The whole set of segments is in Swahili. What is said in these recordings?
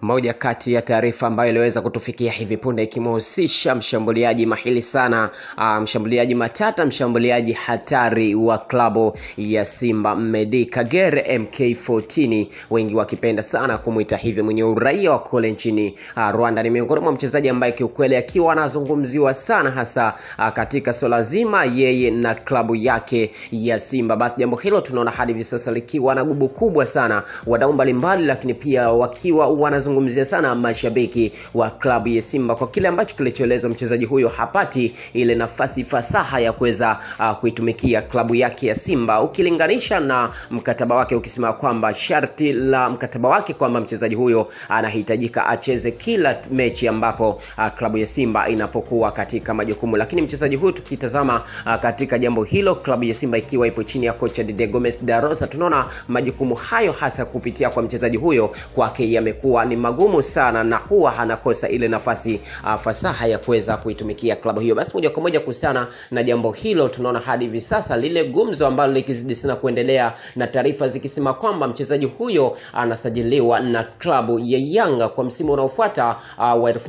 Moja kati ya taarifa ambayo iliweza kutufikia hivi punde ikimhusisha mshambuliaji mahili sana, uh, mshambuliaji matata, mshambuliaji hatari wa klabu ya Simba Medi Kagere MK14, wengi wakipenda sana kumwita hivyo, mwenye uraia wa kule nchini uh, Rwanda. Ni miongoni mwa mchezaji ambaye kiukweli akiwa anazungumziwa sana hasa uh, katika swala zima yeye na klabu yake ya Simba. Basi jambo hilo tunaona hadi hivi sasa likiwa na gubu kubwa sana, wadau mbalimbali, lakini pia wakiwa wanazungumzia sana mashabiki wa klabu ya Simba kwa kile ambacho kilichoelezwa, mchezaji huyo hapati ile nafasi fasaha ya kuweza uh, kuitumikia klabu yake ya Simba, ukilinganisha na mkataba wake, ukisema kwamba sharti la mkataba wake kwamba mchezaji huyo anahitajika acheze kila mechi ambapo uh, klabu ya Simba inapokuwa katika majukumu. Lakini mchezaji huyu tukitazama uh, katika jambo hilo, klabu ya Simba ikiwa ipo chini ya kocha Didier Gomes da Rosa, tunaona majukumu hayo hasa kupitia kwa mchezaji huyo kwake yamekuwa ni magumu sana na huwa anakosa ile nafasi uh, fasaha ya kuweza kuitumikia klabu hiyo. Basi moja kwa moja kuhusiana na jambo hilo, tunaona hadi hivi sasa lile gumzo ambalo likizidi sana kuendelea na taarifa zikisema kwamba mchezaji huyo anasajiliwa na klabu ya Yanga kwa msimu unaofuata uh, wa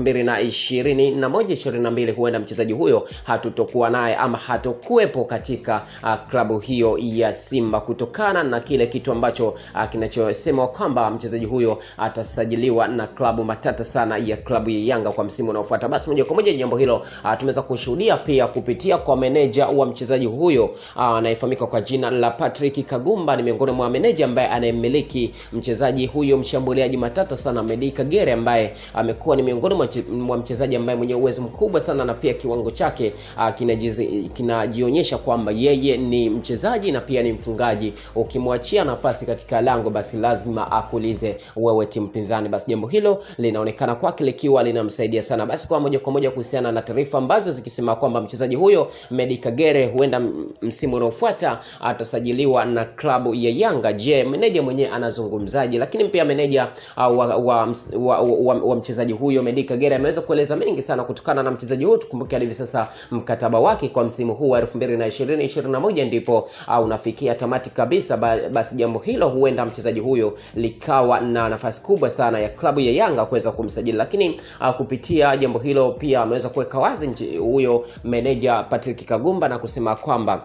2021 22, huenda mchezaji huyo hatutokuwa naye ama hatokuwepo katika uh, klabu hiyo ya Simba kutokana na kile kitu ambacho uh, kinachosema kwamba mchezaji huyo atasajiliwa na klabu matata sana ya klabu ya Yanga kwa msimu unaofuata. Basi moja kwa moja jambo hilo uh, tumeweza kushuhudia pia kupitia kwa meneja wa mchezaji huyo anayefahamika uh, kwa jina la Patrick Kagumba. Ni miongoni mwa meneja ambaye anayemiliki mchezaji huyo mshambuliaji matata sana Medi Kagere, ambaye amekuwa ni miongoni mwa mchezaji ambaye mwenye uwezo mkubwa sana na pia kiwango chake uh, kinajionyesha kwamba yeye ni mchezaji na pia ni mfungaji. Ukimwachia nafasi katika lango, basi lazima akulize wewe timu pinzani. Basi jambo hilo linaonekana kwake likiwa linamsaidia sana. Basi kwa moja kwa moja kuhusiana na taarifa ambazo zikisema kwamba mchezaji huyo Medi Kagere huenda msimu unaofuata atasajiliwa na klabu ya Yanga. Je, meneja mwenyewe anazungumzaji? Lakini pia meneja uh, wa, wa, wa, wa, wa mchezaji huyo Medi Kagere ameweza kueleza mengi sana kutokana na mchezaji huyo. Tukumbuke hadi hivi sasa mkataba wake kwa msimu huu wa 2020 21 ndipo uh, unafikia tamati kabisa. Basi jambo hilo huenda mchezaji huyo likawa na nafasi kubwa sana ya klabu ya Yanga kuweza kumsajili, lakini uh, kupitia jambo hilo pia ameweza kuweka wazi huyo meneja Patrick Kagumba na kusema kwamba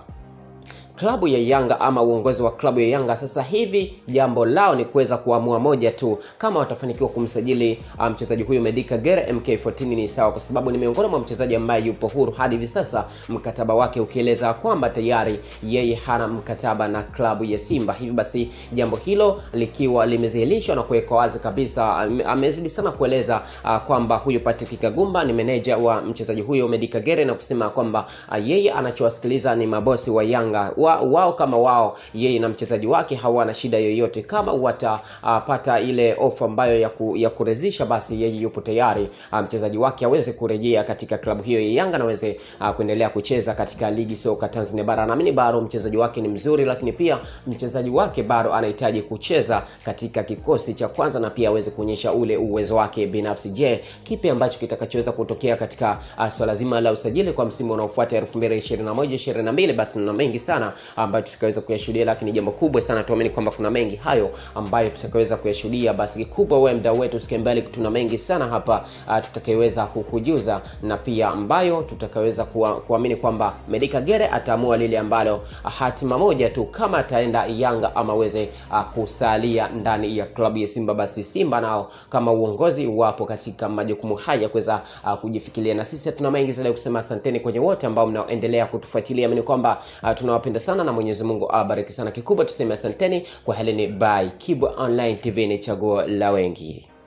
klabu ya Yanga ama uongozi wa klabu ya Yanga sasa hivi jambo lao ni kuweza kuamua moja tu, kama watafanikiwa kumsajili mchezaji um, huyu Medi Kagere MK14 ni sawa, kwa sababu ni miongoni mwa mchezaji ambaye yupo huru hadi hivi sasa, mkataba wake ukieleza kwamba tayari yeye hana mkataba na klabu ya Simba. Hivi basi jambo hilo likiwa limezihilishwa na kuwekwa wazi kabisa, amezidi sana kueleza uh, kwamba huyu Patrick Kagumba ni meneja wa mchezaji huyo Medi Kagere na kusema kwamba uh, yeye anachowasikiliza ni mabosi wa Yanga wa, wao kama wao yeye na mchezaji wake hawana shida yoyote. Kama watapata uh, ile ofa ambayo ya, ku, ya kuridhisha, basi yeye yupo tayari uh, mchezaji wake aweze kurejea katika klabu hiyo ya Yanga na aweze uh, kuendelea kucheza katika ligi soka Tanzania bara. Naamini bado mchezaji wake ni mzuri, lakini pia mchezaji wake bado anahitaji kucheza katika kikosi cha kwanza na pia aweze kuonyesha ule uwezo wake binafsi. Je, kipi ambacho kitakachoweza kutokea katika uh, swala zima la usajili kwa msimu unaofuata 2021 22? Basi tuna mengi sana ambayo tutakaweza kuyashuhudia, lakini jambo kubwa sana tuamini kwamba kuna mengi hayo ambayo tutakaweza kuyashuhudia. Basi kikubwa wewe mdau wetu usikie mbali, tuna mengi sana hapa uh, tutakayoweza kukujuza na pia ambayo tutakaweza kuamini kwamba Medi Kagere ataamua lile ambalo hatima moja tu, kama ataenda Yanga ama aweze uh, kusalia ndani ya klabu ya Simba. Basi Simba nao kama uongozi wapo katika majukumu haya kuweza uh, kujifikiria, na sisi tuna mengi zaidi kusema. Asanteni kwenye wote ambao mnaoendelea kutufuatilia, amini kwamba uh, tunawapenda sana na Mwenyezi Mungu awabariki sana. Kikubwa tuseme asanteni kwa heleni. Bye. Kibwa Online TV ni chaguo la wengi.